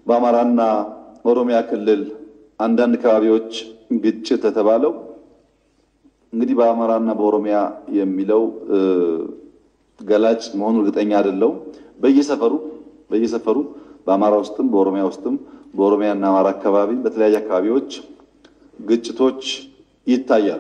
በአማራና ኦሮሚያ ክልል አንዳንድ አካባቢዎች ግጭት የተባለው እንግዲህ በአማራና በኦሮሚያ የሚለው ገላጭ መሆኑ እርግጠኛ አይደለሁም። በየሰፈሩ በየሰፈሩ በአማራ ውስጥም በኦሮሚያ ውስጥም በኦሮሚያና አማራ አካባቢ በተለያዩ አካባቢዎች ግጭቶች ይታያሉ።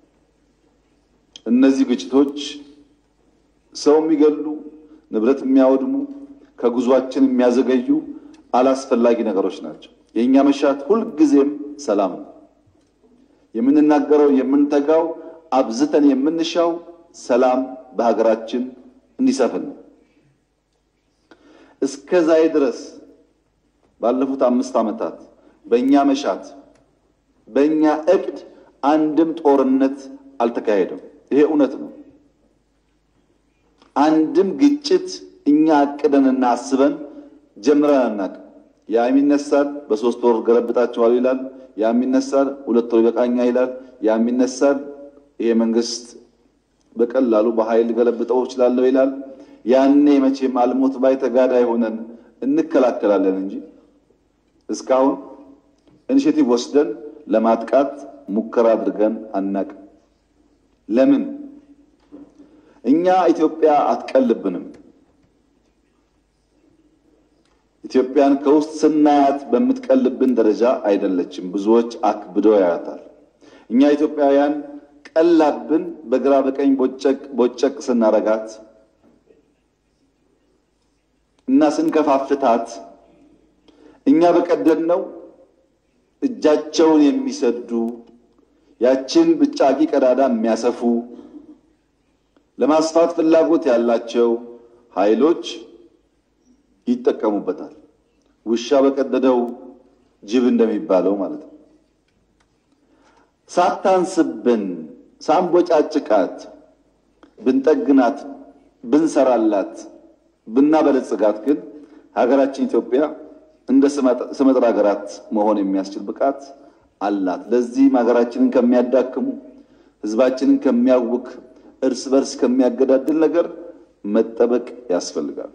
እነዚህ ግጭቶች ሰው የሚገሉ፣ ንብረት የሚያወድሙ፣ ከጉዟችን የሚያዘገዩ አላስፈላጊ ነገሮች ናቸው። የእኛ መሻት ሁልጊዜም ሰላም ነው። የምንናገረው የምንተጋው አብዝተን የምንሻው ሰላም በሀገራችን እንዲሰፍን ነው። እስከ ዛሬ ድረስ ባለፉት አምስት ዓመታት በእኛ መሻት በእኛ እቅድ አንድም ጦርነት አልተካሄደም። ይሄ እውነት ነው። አንድም ግጭት እኛ አቅደንና አስበን ጀምረን አናውቅም። ያም ይነሳል፣ በሶስት ወር ገለብጣቸዋል ይላል። ያም ይነሳል፣ ሁለት ወር ይበቃኛ ይላል። ያም ይነሳል፣ ይሄ መንግስት በቀላሉ በኃይል ገለብጠው እችላለሁ ይላል። ያኔ መቼም አልሞት ባይ ተጋዳይ ሆነን እንከላከላለን እንጂ እስካሁን ኢኒሼቲቭ ወስደን ለማጥቃት ሙከራ አድርገን አናውቅም። ለምን? እኛ ኢትዮጵያ አትቀልብንም። ኢትዮጵያን ከውስጥ ስናያት በምትቀልብን ደረጃ አይደለችም። ብዙዎች አክብደው ያያታል። እኛ ኢትዮጵያውያን ቀላብን በግራ በቀኝ ቦጨቅ ቦጨቅ ስናረጋት እና ስንከፋፍታት እኛ በቀደም ነው እጃቸውን የሚሰዱ ያችን ብጫቂ ቀዳዳ የሚያሰፉ ለማስፋት ፍላጎት ያላቸው ኃይሎች ይጠቀሙበታል። ውሻ በቀደደው ጅብ እንደሚባለው ማለት ነው። ሳታንስብን ሳንቦጫጭቃት ብንጠግናት ብንሰራላት ብናበለጽጋት ግን ሀገራችን ኢትዮጵያ እንደ ስመጥር ሀገራት መሆን የሚያስችል ብቃት አላት። ለዚህም ሀገራችንን ከሚያዳክሙ ሕዝባችንን ከሚያውክ እርስ በርስ ከሚያገዳድል ነገር መጠበቅ ያስፈልጋል።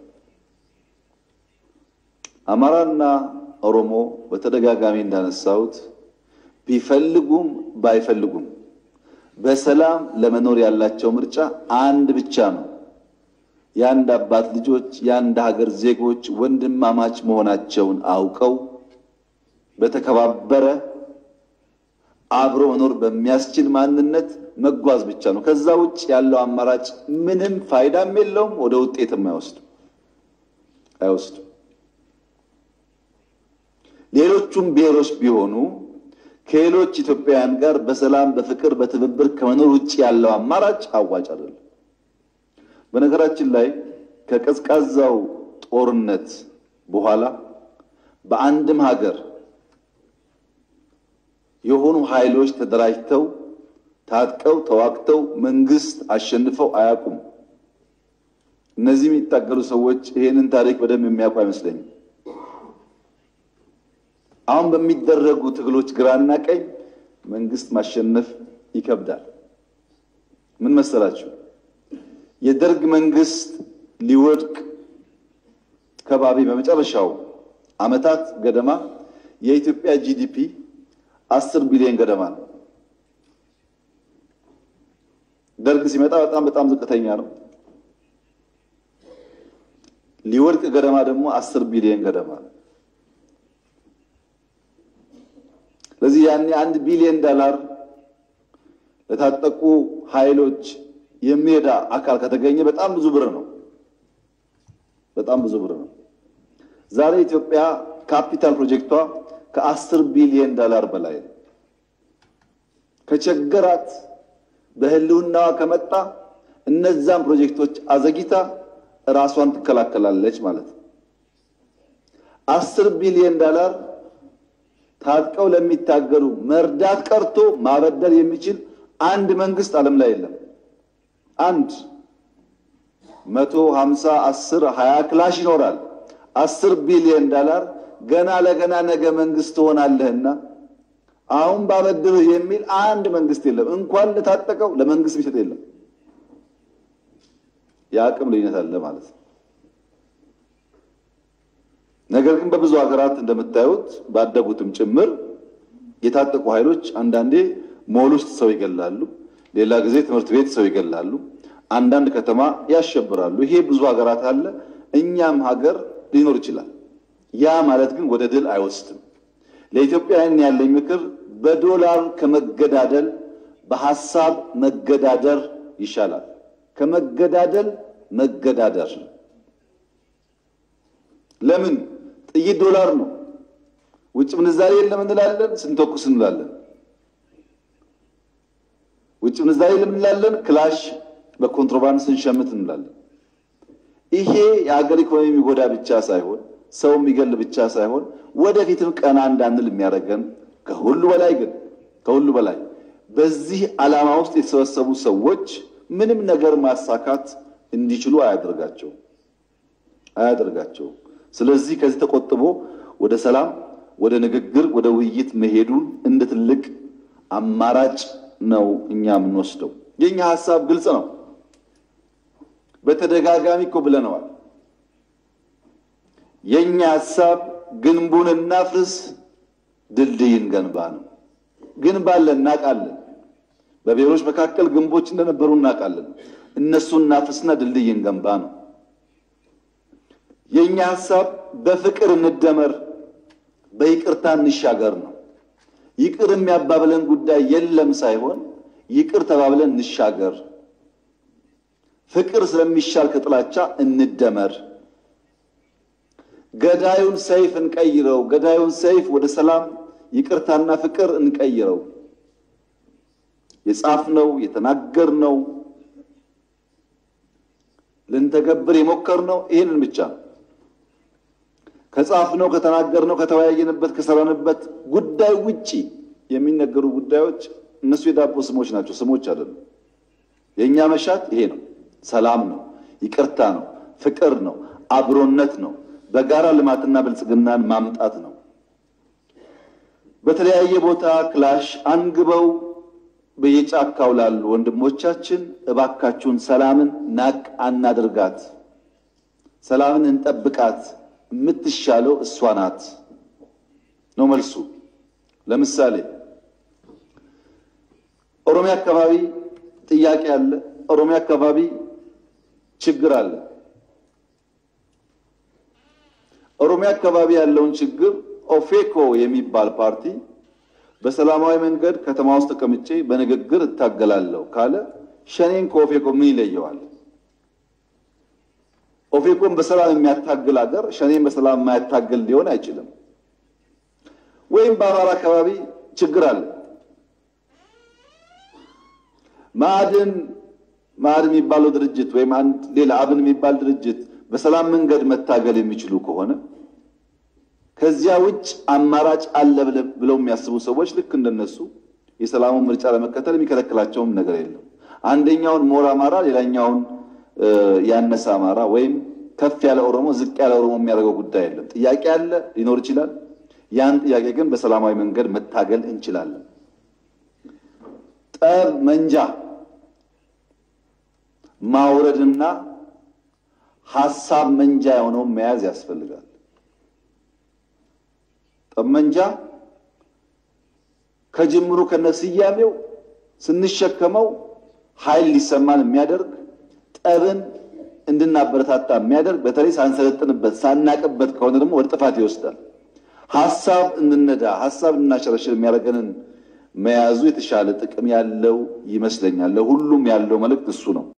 አማራና ኦሮሞ በተደጋጋሚ እንዳነሳሁት ቢፈልጉም ባይፈልጉም በሰላም ለመኖር ያላቸው ምርጫ አንድ ብቻ ነው። የአንድ አባት ልጆች፣ የአንድ ሀገር ዜጎች ወንድማማች መሆናቸውን አውቀው በተከባበረ አብሮ መኖር በሚያስችል ማንነት መጓዝ ብቻ ነው። ከዛ ውጭ ያለው አማራጭ ምንም ፋይዳም የለውም፣ ወደ ውጤትም አይወስድም አይወስድም። ሌሎቹም ብሔሮች ቢሆኑ ከሌሎች ኢትዮጵያውያን ጋር በሰላም በፍቅር በትብብር ከመኖር ውጭ ያለው አማራጭ አዋጭ አይደለም። በነገራችን ላይ ከቀዝቃዛው ጦርነት በኋላ በአንድም ሀገር የሆኑ ኃይሎች ተደራጅተው ታጥቀው ተዋግተው መንግስት አሸንፈው አያውቁም። እነዚህ የሚታገሉ ሰዎች ይሄንን ታሪክ በደንብ የሚያውቁ አይመስለኝም። አሁን በሚደረጉ ትግሎች ግራና ቀኝ መንግስት ማሸነፍ ይከብዳል። ምን መሰላችሁ? የደርግ መንግስት ሊወድቅ ከባቢ በመጨረሻው ዓመታት ገደማ የኢትዮጵያ ጂዲፒ አስር ቢሊዮን ገደማ ነው። ደርግ ሲመጣ በጣም በጣም ዝቅተኛ ነው። ሊወድቅ ገደማ ደግሞ አስር ቢሊዮን ገደማ ነው። ስለዚህ ያኔ አንድ ቢሊዮን ዶላር ለታጠቁ ኃይሎች የሚረዳ አካል ከተገኘ በጣም ብዙ ብር ነው። በጣም ብዙ ብር ነው። ዛሬ ኢትዮጵያ ካፒታል ፕሮጀክቷ ከአስር ቢሊዮን ዶላር በላይ ነው። ከቸገራት በህልውናዋ ከመጣ እነዛን ፕሮጀክቶች አዘግይታ ራሷን ትከላከላለች ማለት ነው። አስር ቢሊዮን ዶላር ታጥቀው ለሚታገሉ መርዳት ቀርቶ ማበደር የሚችል አንድ መንግስት ዓለም ላይ የለም። አንድ መቶ ሀምሳ አስር ሀያ ክላሽ ይኖራል። አስር ቢሊዮን ዶላር ገና ለገና ነገ መንግስት ትሆናለህና አሁን ባበድርህ የሚል አንድ መንግስት የለም። እንኳን ለታጠቀው ለመንግስት የሚሰጥ የለም። የአቅም ልዩነት አለ ማለት ነው። ነገር ግን በብዙ ሀገራት እንደምታዩት ባደጉትም ጭምር የታጠቁ ኃይሎች አንዳንዴ ሞል ውስጥ ሰው ይገላሉ፣ ሌላ ጊዜ ትምህርት ቤት ሰው ይገላሉ፣ አንዳንድ ከተማ ያሸብራሉ። ይሄ ብዙ ሀገራት አለ፣ እኛም ሀገር ሊኖር ይችላል። ያ ማለት ግን ወደ ድል አይወስድም። ለኢትዮጵያውያን ያለኝ ምክር በዶላር ከመገዳደል በሐሳብ መገዳደር ይሻላል። ከመገዳደል መገዳደር። ለምን? ጥይት ዶላር ነው። ውጭ ምንዛሬ የለም እንላለን፣ ስንተኩስ እንላለን። ውጭ ምንዛሬ የለም እንላለን፣ ክላሽ በኮንትሮባንድ ስንሸምት እንላለን። ይሄ የሀገር ኢኮኖሚ የሚጎዳ ብቻ ሳይሆን ሰው የሚገል ብቻ ሳይሆን ወደፊትም ቀና እንዳንል የሚያደርገን ከሁሉ በላይ ግን ከሁሉ በላይ በዚህ ዓላማ ውስጥ የተሰበሰቡ ሰዎች ምንም ነገር ማሳካት እንዲችሉ አያደርጋቸው አያደርጋቸው። ስለዚህ ከዚህ ተቆጥቦ ወደ ሰላም፣ ወደ ንግግር፣ ወደ ውይይት መሄዱን እንደ ትልቅ አማራጭ ነው እኛ የምንወስደው። የኛ ሀሳብ ግልጽ ነው። በተደጋጋሚ እኮ ብለነዋል። የኛ ሀሳብ ግንቡን እናፍርስ፣ ድልድይን ገንባ ነው። ግንብ አለ እናውቃለን። በብሔሮች መካከል ግንቦች እንደነበሩ እናውቃለን። እነሱን እናፍርስና ድልድይን ገንባ ነው። የኛ ሀሳብ በፍቅር እንደመር፣ በይቅርታ እንሻገር ነው። ይቅር የሚያባብለን ጉዳይ የለም ሳይሆን ይቅር ተባብለን እንሻገር። ፍቅር ስለሚሻል ከጥላቻ እንደመር። ገዳዩን ሰይፍ እንቀይረው። ገዳዩን ሰይፍ ወደ ሰላም ይቅርታና ፍቅር እንቀይረው። የጻፍነው የተናገርነው ልንተገብር የሞከርነው ይህንን ብቻ ነው። ከጻፍነው ከተናገርነው ከተወያየንበት ከሰራንበት ጉዳይ ውጪ የሚነገሩ ጉዳዮች እነሱ የዳቦ ስሞች ናቸው፣ ስሞች አይደሉም። የእኛ መሻት ይሄ ነው። ሰላም ነው፣ ይቅርታ ነው፣ ፍቅር ነው፣ አብሮነት ነው፣ በጋራ ልማትና ብልጽግናን ማምጣት ነው። በተለያየ ቦታ ክላሽ አንግበው በየጫካው ላሉ ወንድሞቻችን እባካችሁን ሰላምን ናቅ አናድርጋት፣ ሰላምን እንጠብቃት። የምትሻለው እሷ ናት ነው መልሱ። ለምሳሌ ኦሮሚያ አካባቢ ጥያቄ አለ። ኦሮሚያ አካባቢ ችግር አለ። ኦሮሚያ አካባቢ ያለውን ችግር ኦፌኮ የሚባል ፓርቲ በሰላማዊ መንገድ ከተማ ውስጥ ተቀምጬ በንግግር እታገላለሁ ካለ ሸኔን ከኦፌኮ ምን ይለየዋል? ኦፌኮን በሰላም የሚያታግል ሀገር ሸኔን በሰላም የማያታግል ሊሆን አይችልም። ወይም በአማራ አካባቢ ችግር አለ። ማዕድን ማዕድን የሚባለው ድርጅት ወይም አንድ ሌላ አብን የሚባል ድርጅት በሰላም መንገድ መታገል የሚችሉ ከሆነ ከዚያ ውጭ አማራጭ አለ ብለው የሚያስቡ ሰዎች ልክ እንደነሱ የሰላሙን ምርጫ ለመከተል የሚከለክላቸውም ነገር የለም። አንደኛውን ሞር አማራ፣ ሌላኛውን ያነሰ አማራ ወይም ከፍ ያለ ኦሮሞ፣ ዝቅ ያለ ኦሮሞ የሚያደርገው ጉዳይ የለም። ጥያቄ አለ፣ ሊኖር ይችላል። ያን ጥያቄ ግን በሰላማዊ መንገድ መታገል እንችላለን። ጠብ መንጃ ማውረድና ሀሳብ መንጃ የሆነውን መያዝ ያስፈልጋል። ጠመንጃ ከጅምሩ ከነስያሜው ስንሸከመው ኃይል ሊሰማን የሚያደርግ ጠብን እንድናበረታታ የሚያደርግ በተለይ ሳንሰለጥንበት ሳናቅበት ከሆነ ደግሞ ወደ ጥፋት ይወስዳል። ሀሳብ እንድነዳ ሀሳብ እንድናሸረሽር የሚያደርገንን መያዙ የተሻለ ጥቅም ያለው ይመስለኛል። ለሁሉም ያለው መልእክት እሱ ነው።